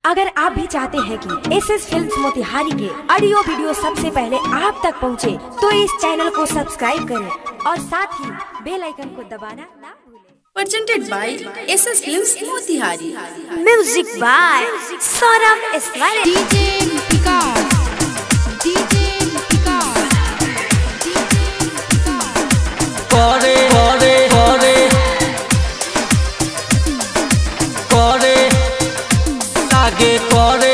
अगर आप भी चाहते हैं कि एस एस फिल्म मोतिहारी के ऑडियो वीडियो सबसे पहले आप तक पहुंचे, तो इस चैनल को सब्सक्राइब करें और साथ ही बेल आइकन को दबाना ना भूलें presented by SS Films Motihari. Music by Saurabh Ismail DJ Picard. DJ Picard. করে করে করে করে লাগে করে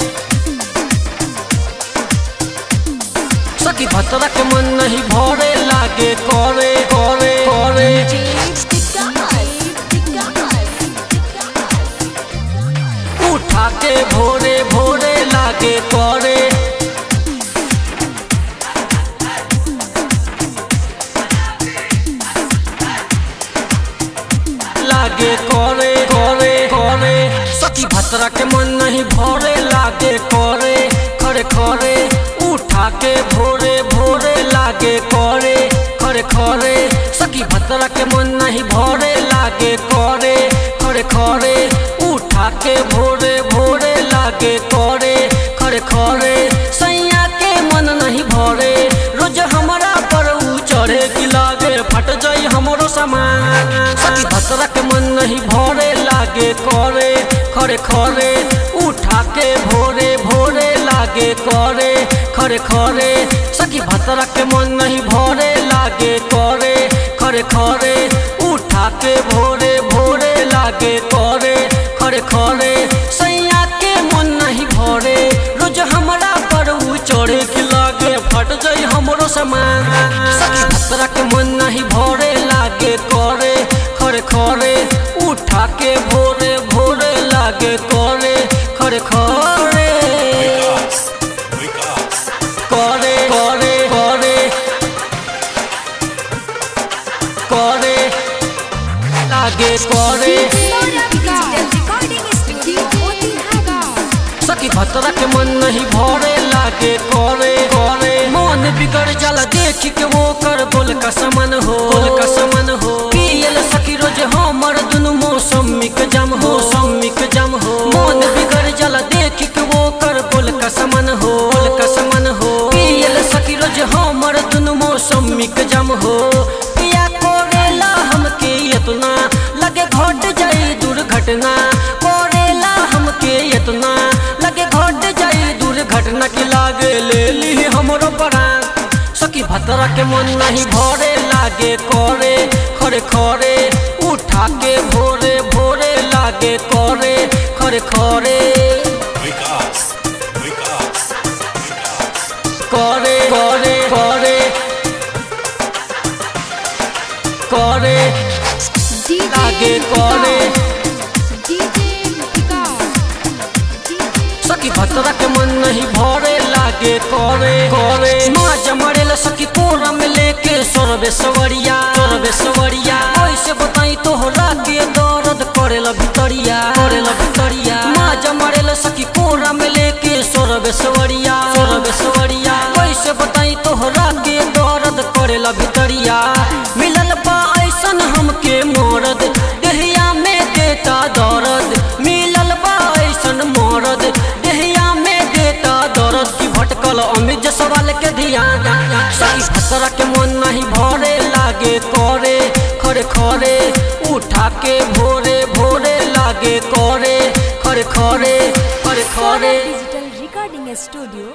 सखी भतरा के मन नहीं भरे लागे करे करे करे उठा के भोरे भोरे लागे करे लागे करे करे करे सखी भतरा के मन नहीं भरे लागे करे खरे खरे उठा के भोरे भोरे लागे करे खरे खरे सखी भतरा के मन नहीं भरे लागे करे खरे खरे उठा के भोरे भोरे लागे करे खरे खरे सैया के मन नहीं भरे रोज हमारा पर ऊ चढ़े की लागे फट जाई हमरो सामान सखी भतरा के मन नहीं भरे लागे करे खरे खरे उठा के भोरे भोरे लागे करे खरे खरे सखी भतरा के मन नहीं भरे लागे करे खरे खरे उठा के भोरे भोरे लागे करे खरे खरे सैया के मन नहीं भरे रोज हमरा पर ऊ चढ़े की लागे फट जाई हमरो सामान सखी भतरा के मन नहीं भरे लागे करे खरे खरे उठा के भोरे भोरे लागे करे खरे खरे करे करे करे करे लागे करे सखी भतरा के मन नहीं भरे लागे करे करे मन बिगड़ जाला देख के वो कर बोल का समन हो बोल का समन हो पियल सखी रोज हमर दुनु मौसमी के जम हो मौसमी के जम हो मन बिगड़ जाला देख के वो कर बोल का समन हो बोल का समन हो पियल सखी रोज हमर दुनु मौसमी के जम हो पिया कोरेला हमके इतना लगे घट जाई दुर्घटना कोरेला हमके इतना लगे घट जाई दुर्घटना की लागे ले ली हमरो प्राण सखी भतरा के मन नहीं भरे लागे करे खरे खरे उठा के भोरे भोरे लागे करे खरे खरे करे करे करे करे लागे करे सखी भतरा के मन नहीं भरे लागे करे करे माँ जमरेला सखी कोरा में लेके सोरबे सवरिया सोरबे सवरिया ऐसे बताई तोहरा के दर्द करेला भितरिया करेला भितरिया माँ जमरेला सखी कोरा में लेके सोरबे सवरिया सोरबे सवरिया ऐसे बताई तोहरा के दर्द करेला भितरिया मिलल बा ऐसन हमके मरद देहिया में देता दर्द मिलल बा ऐसन मरद देहिया में देता दर्द की भटकल अमित सवाल के ध्यान सही भतरा के मन नहीं भरे लागे करे खरे खरे उठा के भोरे भोरे लागे करे खरे खरे खरे खरे डिजिटल रिकॉर्डिंग स्टूडियो